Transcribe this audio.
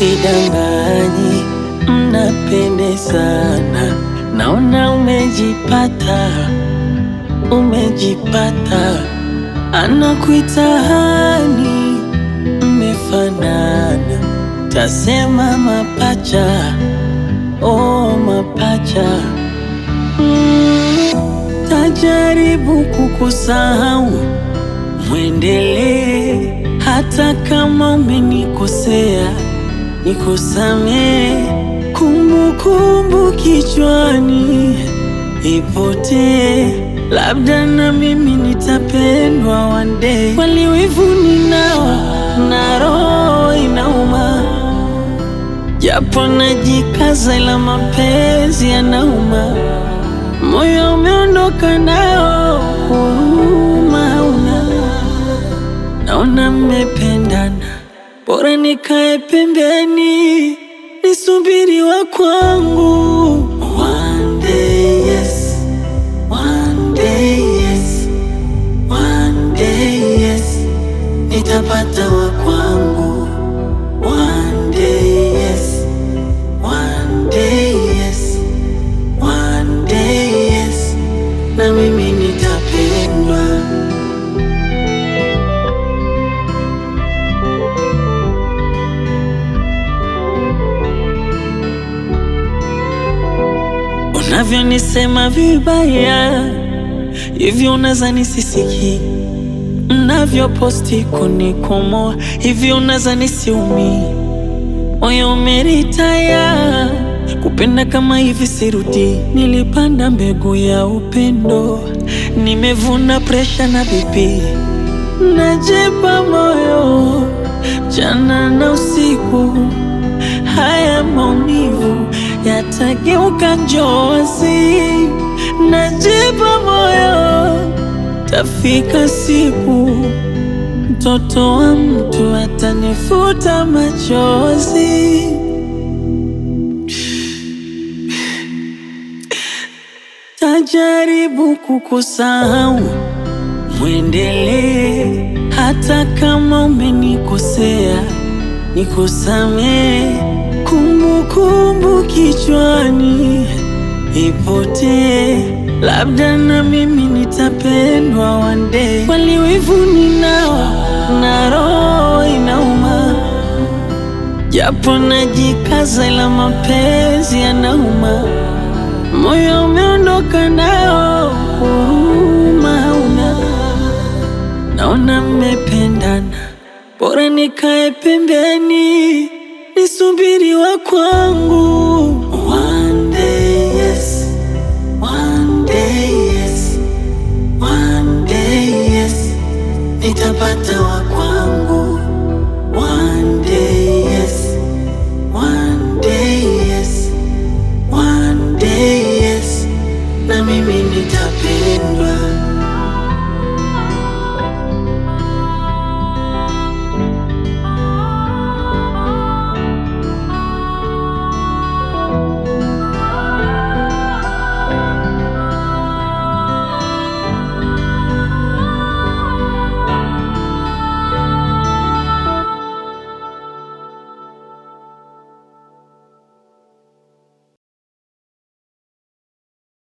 sidanganyi, mnapendezana, naona umejipata, umejipata, anakuita hani, mmefanana, tasema mapacha, oh mapacha mm, tajaribu kukusahau mwendelee hata kama umenikosea, nikusamee. Kumbukumbu kichwani ipotee, labda na mimi nitapendwa one day. Kweli wivu ninao na roho inauma, japo najikaza, ila mapenzi yanauma. Moyo umeondoka nao, huruma hauna. Naona mmependana, bora nikae pembeni nisubiri wa kwangu. One day yes, one day yes, one day yes, nitapata wa kwangu. One day yes, one day yes, one day yes, na mimi nitapendwa. Unavyonisema vibaya hivyo, unaza nisisiki. Mnavyoposti kunikomoa hivyo, unaza nisiumi. Moyo umeritaya kupenda kama hivi, sirudi. Nilipanda mbegu ya upendo, nimevuna presha na bipi. Najipa moyo mchana na usiku, haya maumivu yatageuka njozi. Najipa moyo, tafika siku mtoto wa mtu atanifuta machozi. Tajaribu kukusahau, mwendelee hata kama umenikosea, nikusamee. Kumbukumbu kichwani ipotee, labda na mimi nitapendwa one day. Kweli wivu ninao na roho inauma, japo najikaza, ila mapenzi yanauma. Moyo umeondoka nao, huruma hauna. Naona mmependana, bora nikae pembeni nisubiri wa kwangu. One